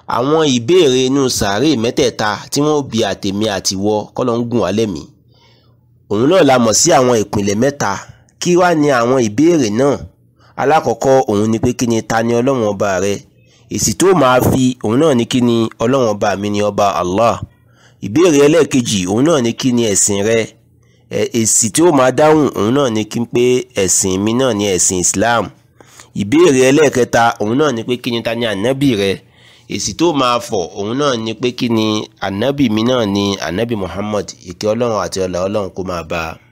àwọn ìbéèrè inú sàárè mẹ́tẹ̀ẹ̀ta tí wọ́n bi àtèmi àtiwọ kọ́lọ́ ń gùn wálẹ̀ mí òun náà la mọ̀ sí àwọn ìpìlẹ̀ mẹ́ta kí wá ní àwọn ìbéèrè náà alákọ̀ọ́kọ́ òun ni pé kí ni ta ni ọlọ́run ọba rẹ èsì tó máa fi òun náà ní kí ni ọlọ́run ọba mi ni ọba Allah ìbéèrè ẹlẹ́ẹ̀kejì òun náà ní kí ni ẹ̀sìn rẹ èsì tí ó máa dáhùn òun náà ní kí pé ẹ̀sìn mi náà ní ẹ̀sìn Islam ìbéèrè ẹlẹ́ẹ̀kẹta òun náà ní pé kí ni ta ni ànábì rẹ èsì tó máa fọ̀ òun náà ní pé kí ni ànábì mi náà ní ànábì Muhammad ìkẹ́ ọlọ́run àti ọlá ọlọ́run kó máa bá a.